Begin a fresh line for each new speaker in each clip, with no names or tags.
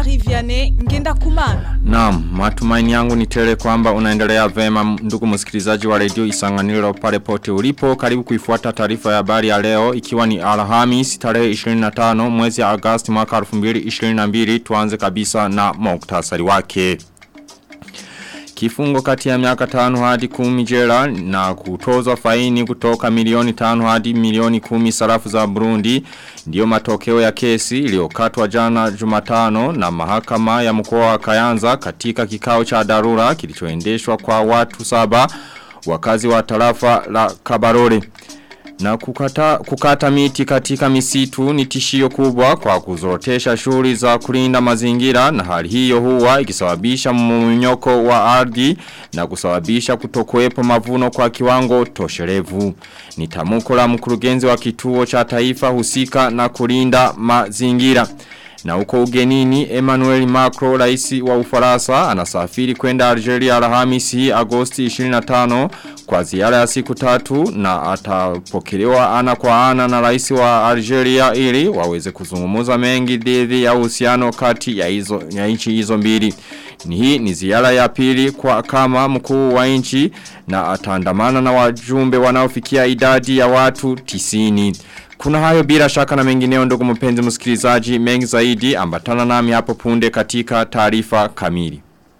Jean-Marie Vianney Ngenda Kumana.
Naam, matumaini yangu ni tele kwamba unaendelea vema ndugu msikilizaji wa redio Isanganiro pale pote ulipo. Karibu kuifuata taarifa ya habari ya leo ikiwa ni Alhamis tarehe 25 mwezi Agosti mwaka 2022 tuanze kabisa na muktasari wake. Kifungo kati ya miaka tano hadi kumi jela na kutozwa faini kutoka milioni tano hadi milioni kumi sarafu za Burundi. Ndiyo matokeo ya kesi iliyokatwa jana jumatano na mahakama ya mkoa wa Kayanza katika kikao cha dharura kilichoendeshwa kwa watu saba wakazi wa tarafa la Kabarore. Na kukata, kukata miti katika misitu ni tishio kubwa kwa kuzorotesha shughuli za kulinda mazingira na hali hiyo huwa ikisababisha mmonyoko wa ardhi na kusababisha kutokuwepo mavuno kwa kiwango tosherevu. Ni tamuko la mkurugenzi wa kituo cha taifa husika na kulinda mazingira. Na uko ugenini Emmanuel Macron raisi wa ufarasa anasafiri kwenda Algeria alhamisi Agosti 25 kwa ziara ya siku tatu na atapokelewa ana kwa ana na raisi wa Algeria ili waweze kuzungumuza mengi dhidi ya uhusiano kati ya hizo ya nchi hizo mbili. Ni hii ni ziara ya pili kwa kama mkuu wa nchi na ataandamana na wajumbe wanaofikia idadi ya watu tisini. Kuna hayo bila shaka na mengineo ndugu mpenzi msikilizaji mengi zaidi ambatana nami hapo punde katika taarifa kamili.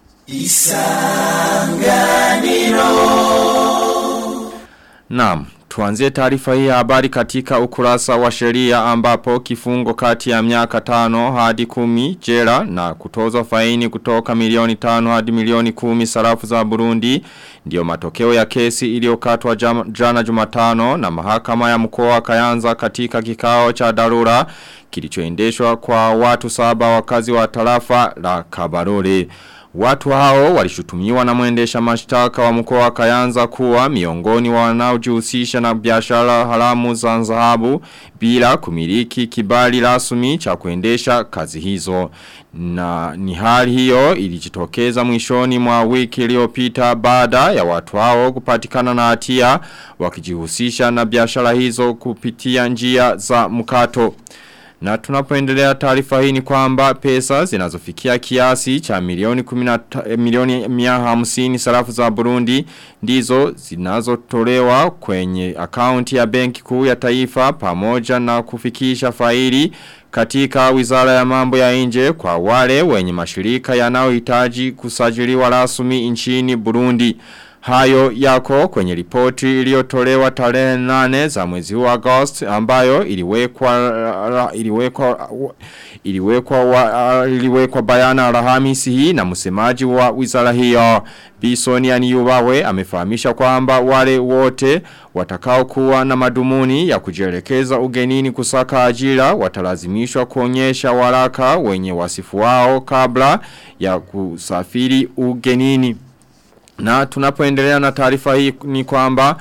Isanganiro Naam, tuanzie taarifa hii ya habari katika ukurasa wa sheria ambapo kifungo kati ya miaka tano hadi kumi jela na kutozwa faini kutoka milioni tano hadi milioni kumi sarafu za Burundi ndio matokeo ya kesi iliyokatwa jana jumatano na mahakama ya mkoa wa Kayanza katika kikao cha dharura kilichoendeshwa kwa watu saba wakazi wa tarafa la Kabarore. Watu hao walishutumiwa na mwendesha mashtaka wa mkoa wa Kayanza kuwa miongoni wa wanaojihusisha na biashara haramu za dhahabu bila kumiliki kibali rasmi cha kuendesha kazi hizo. Na ni hali hiyo ilijitokeza mwishoni mwa wiki iliyopita baada ya watu hao kupatikana na hatia wakijihusisha na biashara hizo kupitia njia za mkato. Na tunapoendelea taarifa hii ni kwamba pesa zinazofikia kiasi cha milioni kumina, milioni mia hamsini sarafu za Burundi ndizo zinazotolewa kwenye akaunti ya benki kuu ya taifa pamoja na kufikisha faili katika wizara ya mambo ya nje kwa wale wenye mashirika yanayohitaji kusajiliwa rasmi nchini Burundi. Hayo yako kwenye ripoti iliyotolewa tarehe nane za mwezi huu Agosti ambayo iliwekwa iliwekwa iliwekwa wa, iliwekwa bayana Alhamisi hii na msemaji wa wizara hiyo Bisoni Aniyubawe amefahamisha kwamba wale wote watakao kuwa na madumuni ya kujielekeza ugenini kusaka ajira watalazimishwa kuonyesha waraka wenye wasifu wao kabla ya kusafiri ugenini. Na tunapoendelea na taarifa hii ni kwamba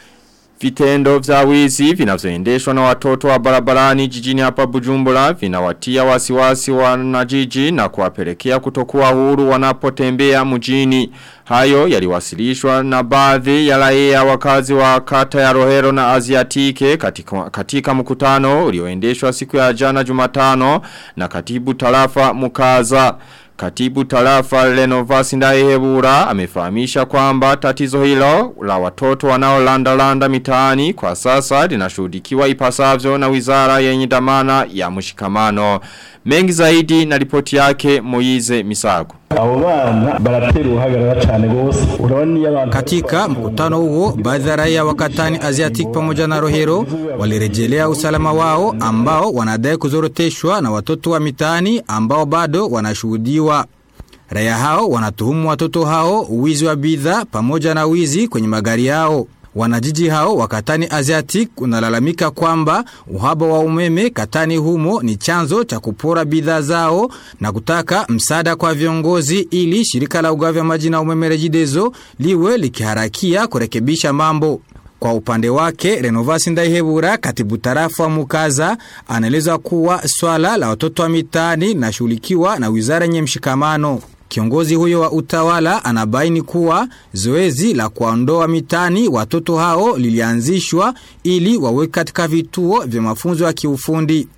vitendo vya wizi vinavyoendeshwa na watoto wa barabarani jijini hapa Bujumbura vinawatia wasiwasi wanajiji na kuwapelekea kutokuwa huru wanapotembea mjini. Hayo yaliwasilishwa na baadhi ya raia wakazi wa kata ya Rohero na Aziatike katika, katika mkutano ulioendeshwa siku ya jana Jumatano na katibu tarafa Mukaza. Katibu tarafa Lenovasi Ndaihebura amefahamisha kwamba tatizo hilo la watoto wanaolanda landa mitaani kwa sasa linashuhudikiwa ipasavyo na wizara yenye dhamana ya mshikamano. Mengi zaidi na ripoti yake Moize Misago.
abo bana baratera uruhagarara cyane gose urabona iyo abantu
Katika mkutano huo baadhi ya raia wa Katani Asiatic pamoja na Rohero walirejelea usalama wao ambao wanadai kuzoroteshwa na watoto wa mitaani ambao bado wanashuhudiwa. Raia hao wanatuhumu watoto hao wizi wa bidhaa pamoja na wizi kwenye magari yao. Wanajiji hao wa Katani Asiatic unalalamika kwamba uhaba wa umeme Katani humo ni chanzo cha kupora bidhaa zao na kutaka msaada kwa viongozi ili shirika la ugavi wa maji na umeme Rejidezo liwe likiharakia kurekebisha mambo. Kwa upande wake, Renovasi Ndaihebura, katibu tarafa wa Mukaza, anaeleza kuwa swala la watoto wa mitaani linashughulikiwa na wizara yenye mshikamano. Kiongozi huyo wa utawala anabaini kuwa zoezi la kuondoa mitani watoto hao lilianzishwa ili wawe katika vituo vya mafunzo ya kiufundi.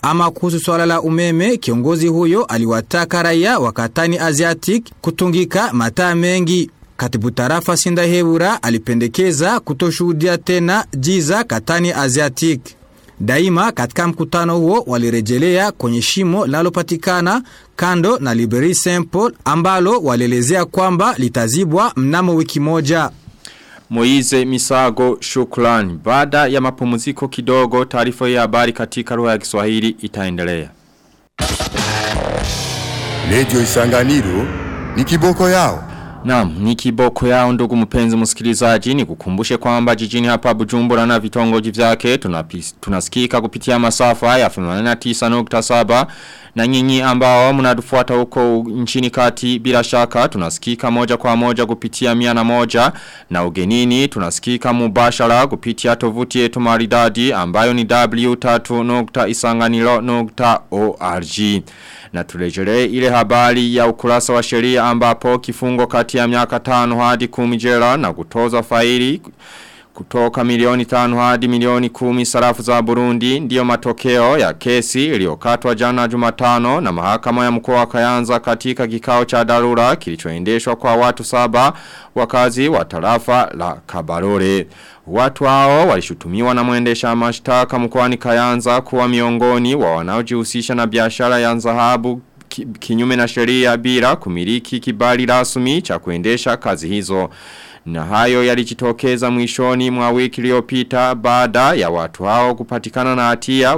Ama kuhusu swala la umeme, kiongozi huyo aliwataka raia wa Katani Asiatic kutungika mataa mengi. Katibu tarafa Sindahebura alipendekeza kutoshuhudia tena jiza Katani Asiatic. Daima katika mkutano huo walirejelea kwenye shimo linalopatikana kando na Liberi Saint Paul ambalo walielezea kwamba litazibwa mnamo wiki moja.
Moize Misago shukrani. Baada ya mapumziko kidogo taarifa ya habari katika lugha ya Kiswahili itaendelea.
Radio Isanganiro ni kiboko yao.
Naam, ni kiboko yao ndugu mpenzi msikilizaji ni kukumbushe kwamba jijini hapa Bujumbura na vitongoji vyake tunapis, tunasikika kupitia masafa ya 89.7 na nyinyi ambao mnatufuata huko nchini kati bila shaka tunasikika moja kwa moja kupitia mia na moja na ugenini tunasikika mubashara kupitia tovuti yetu maridadi ambayo ni w3.isanganilo.org na turejelee ile habari ya ukurasa wa sheria ambapo kifungo kati ya miaka tano hadi kumi jela na kutoza faili kutoka milioni tano hadi milioni kumi sarafu za Burundi ndiyo matokeo ya kesi iliyokatwa jana Jumatano na mahakama ya mkoa wa Kayanza katika kikao cha dharura kilichoendeshwa kwa watu saba wakazi wa tarafa la Kabarore. Watu hao walishutumiwa na mwendesha mashtaka mkoani Kayanza kuwa miongoni wa wanaojihusisha na biashara ya dhahabu kinyume na sheria bila kumiliki kibali rasmi cha kuendesha kazi hizo. Na hayo yalijitokeza mwishoni mwa wiki iliyopita baada ya watu hao kupatikana na hatia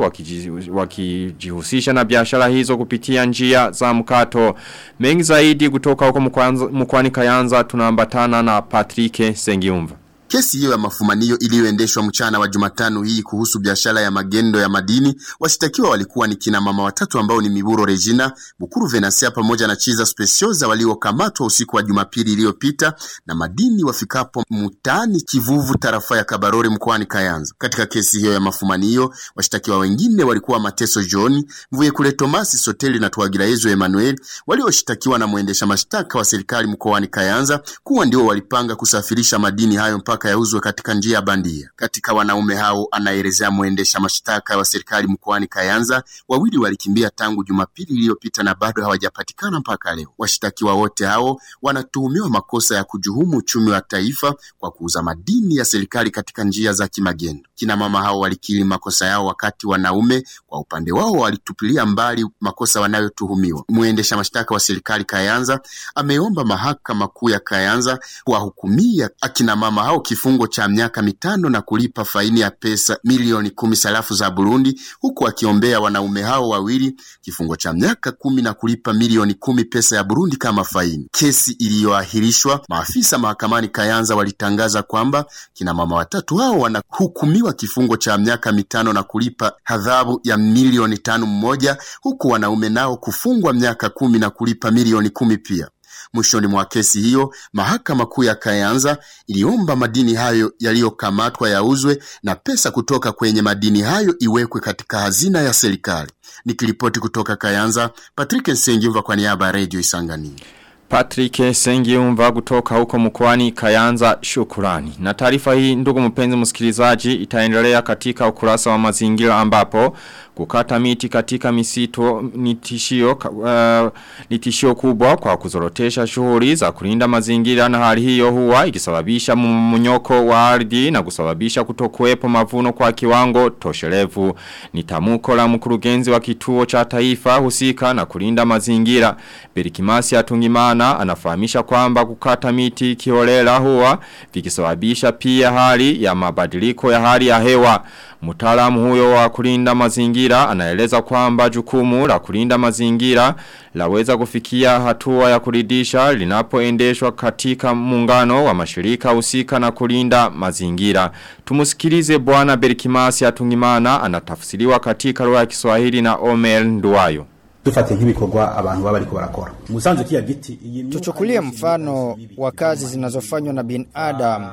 wakijihusisha na biashara hizo kupitia njia za mkato. Mengi zaidi kutoka huko mkwani Kayanza tunaambatana na Patrick Sengiumva.
Kesi hiyo ya mafumanio iliyoendeshwa mchana wa Jumatano hii kuhusu biashara ya magendo ya madini, washitakiwa walikuwa ni kina mama watatu ambao ni Miburo Regina, Bukuru Venasia pamoja na Chiza Specioza waliokamatwa usiku wa Jumapili iliyopita na madini wafikapo mtaani Kivuvu tarafa ya Kabarore mkoani Kayanza. Katika kesi hiyo ya mafumanio, washitakiwa wengine walikuwa Mateso John, Mvuye kule Tomasi Soteli na Twagirayezo Emmanuel walioshitakiwa na mwendesha mashtaka wa serikali mkoani Kayanza kuwa ndio walipanga kusafirisha madini hayo mpaka yauzwe katika njia bandia. Katika wanaume hao anaelezea mwendesha mashtaka wa serikali mkoani Kayanza, wawili walikimbia tangu Jumapili iliyopita na bado hawajapatikana mpaka leo. Washtakiwa wote hao wanatuhumiwa makosa ya kujuhumu uchumi wa taifa kwa kuuza madini ya serikali katika njia za kimagendo. Kina mama hao walikiri makosa yao, wakati wanaume kwa upande wao walitupilia mbali makosa wanayotuhumiwa. Mwendesha mashtaka wa serikali Kayanza ameomba mahakama kuu ya Kayanza kuwahukumia akina mama hao kifungo cha miaka mitano na kulipa faini ya pesa milioni kumi sarafu za Burundi, huku akiombea wanaume hao wawili kifungo cha miaka kumi na kulipa milioni kumi pesa ya Burundi kama faini. Kesi iliyoahirishwa, maafisa mahakamani Kayanza walitangaza kwamba kina mama watatu hao wanahukumiwa kifungo cha miaka mitano na kulipa adhabu ya milioni tano mmoja, huku wanaume nao kufungwa miaka kumi na kulipa milioni kumi pia. Mwishoni mwa kesi hiyo, mahakama kuu ya Kayanza iliomba madini hayo yaliyokamatwa yauzwe na pesa kutoka kwenye madini hayo iwekwe katika hazina ya serikali. Nikiripoti kutoka Kayanza, Patrick Nsengiumva kwa niaba ya Radio Isangani.
Patrick Sengiumva kutoka huko mkoani Kayanza shukurani. Na taarifa hii ndugu mpenzi msikilizaji itaendelea katika ukurasa wa mazingira ambapo kukata miti katika misitu ni tishio, uh, ni tishio kubwa kwa kuzorotesha shughuli za kulinda mazingira na hali hiyo huwa ikisababisha mmonyoko wa ardhi na kusababisha kutokuwepo mavuno kwa kiwango toshelevu. Ni tamuko la mkurugenzi wa kituo cha taifa husika na kulinda mazingira. Berikimasi atungimana anafahamisha kwamba kukata miti kiholela huwa vikisababisha pia hali ya mabadiliko ya hali ya hewa. Mutaalamu huyo wa kulinda mazingira anaeleza kwamba jukumu la kulinda mazingira laweza kufikia hatua ya kuridisha linapoendeshwa katika muungano wa mashirika husika na kulinda mazingira. Tumusikilize bwana Berikimasi atungimana anatafsiriwa katika lugha ya Kiswahili na Omer Nduwayo
dufate nk'ibikorwa abantu baba bariko barakora musanze kiya giti
tuchukulie mfano wa kazi zinazofanywa na binadamu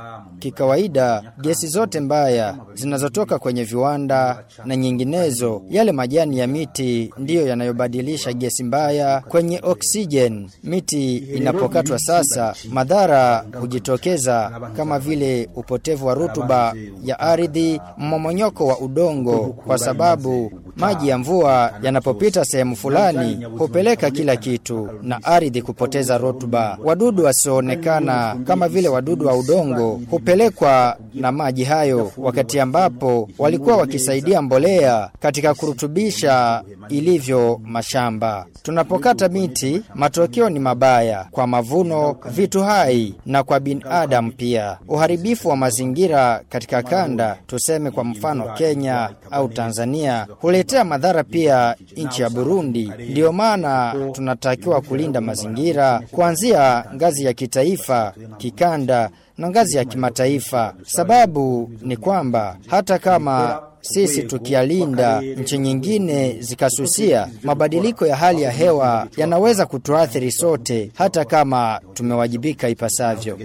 kikawaida gesi zote mbaya zinazotoka kwenye viwanda na nyinginezo, yale majani ya miti ndiyo yanayobadilisha gesi mbaya kwenye oksijen. Miti inapokatwa sasa, madhara hujitokeza kama vile upotevu wa rutuba ya ardhi, mmomonyoko wa udongo, kwa sababu maji ya mvua yanapopita sehemu fulani hupeleka kila kitu na ardhi kupoteza rutuba. Wadudu wasioonekana kama vile wadudu wa udongo hupelekwa na maji hayo, wakati ambapo walikuwa wakisaidia mbolea katika kurutubisha ilivyo mashamba. Tunapokata miti, matokeo ni mabaya kwa mavuno, vitu hai na kwa binadamu pia. Uharibifu wa mazingira katika kanda, tuseme kwa mfano Kenya au Tanzania, huletea madhara pia nchi ya Burundi. Ndiyo maana tunatakiwa kulinda mazingira kuanzia ngazi ya kitaifa, kikanda na ngazi ya kimataifa. Sababu ni kwamba hata kama sisi tukialinda nchi nyingine zikasusia, mabadiliko ya hali ya hewa yanaweza kutuathiri sote, hata kama tumewajibika ipasavyo.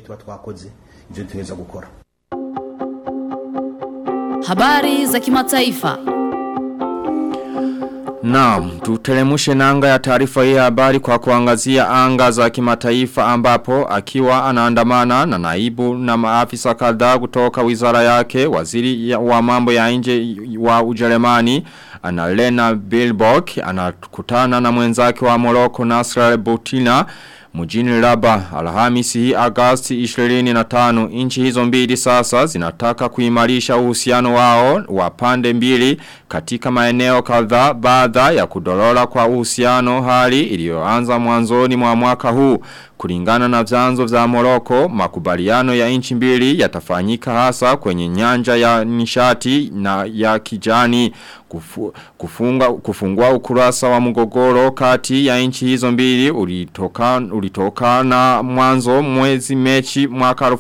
Habari za kimataifa.
Naam, tutelemushe nanga ya taarifa hii habari kwa kuangazia anga za kimataifa ambapo akiwa anaandamana na naibu na maafisa kadhaa kutoka wizara yake waziri ya, wa mambo ya nje wa Ujerumani Annalena Baerbock anakutana na mwenzake wa Morocco Nasser Boutine Mujini Raba Alhamisi hii Agosti 25 inchi hizo mbili sasa zinataka kuimarisha uhusiano wao wa pande mbili katika maeneo kadhaa baada ya kudorora kwa uhusiano hali iliyoanza mwanzoni mwa mwaka huu kulingana na vyanzo vya Moroko makubaliano ya inchi mbili yatafanyika hasa kwenye nyanja ya nishati na ya kijani kufu, kufunga, kufungua ukurasa wa mgogoro kati ya inchi hizo mbili ulitoka, ulitoka na mwanzo mwezi mechi mwaka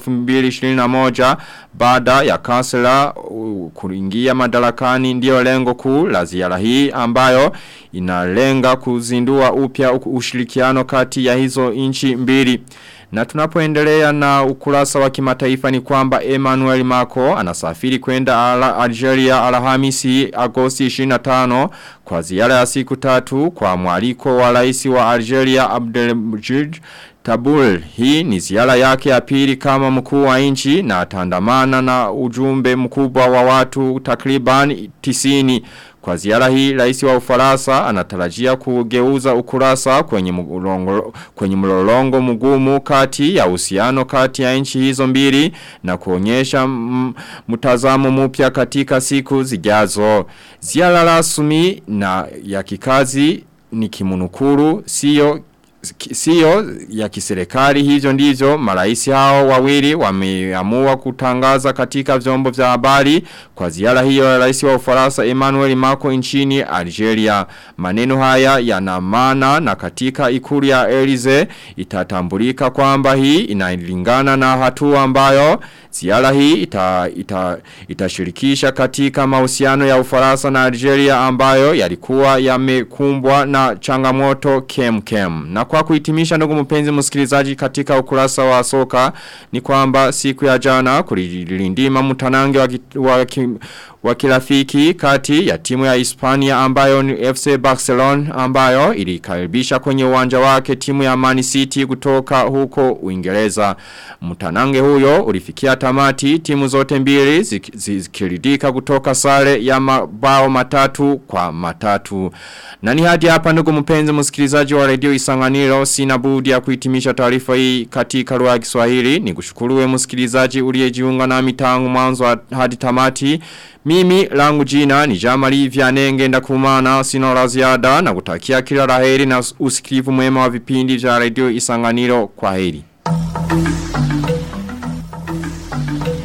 2021 baada ya kansela uh, kuingia madarakani ndio lengo kuu la ziara hii ambayo inalenga kuzindua upya ushirikiano kati ya hizo inchi mbili. Na tunapoendelea na ukurasa wa kimataifa ni kwamba Emmanuel Macron anasafiri kwenda ala Algeria Alhamisi Agosti 25 kwa ziara ya siku tatu kwa mwaliko wa rais wa Algeria Abdelmajid Tabul hii ni ziara yake ya pili kama mkuu wa nchi na atandamana na ujumbe mkubwa wa watu takriban tisini. Kwa ziara hii rais wa Ufaransa anatarajia kugeuza ukurasa kwenye mlolongo kwenye mlolongo mgumu kati ya uhusiano kati ya nchi hizo mbili na kuonyesha mtazamo mpya katika siku zijazo. Ziara rasmi na ya kikazi ni kimunukuru sio Sio ya kiserikali hivyo ndivyo maraisi hao wawili wameamua kutangaza katika vyombo vya habari kwa ziara hiyo ya rais wa Ufaransa Emmanuel Macron nchini Algeria. Maneno haya yana maana na katika ikulu ya Elize itatambulika kwamba hii inalingana na hatua ambayo ziara hii ita, ita, itashirikisha katika mahusiano ya Ufaransa na Algeria ambayo yalikuwa yamekumbwa na changamoto kem kem. Na kwa kuhitimisha ndugu mpenzi msikilizaji katika ukurasa wa soka ni kwamba siku ya jana kulilindima mtanange wa, wa, wa kirafiki kati ya timu ya Hispania ambayo ni FC Barcelona ambayo ilikaribisha kwenye uwanja wake timu ya Man City kutoka huko Uingereza. Mtanange huyo ulifikia tamati timu zote mbili zikiridika kutoka sare ya mabao matatu kwa matatu. Na ni hadi hapa ndugu mpenzi msikilizaji wa redio Isanganiro sina budi ya kuhitimisha taarifa hii katika lugha ya Kiswahili. Nikushukuru msikilizaji uliyejiunga nami tangu mwanzo hadi tamati. Mimi langu jina ni Jamali Vyanenge ndakumana sina la ziada na kutakia kila laheri na usikivu mwema wa vipindi vya redio Isanganiro kwa heri.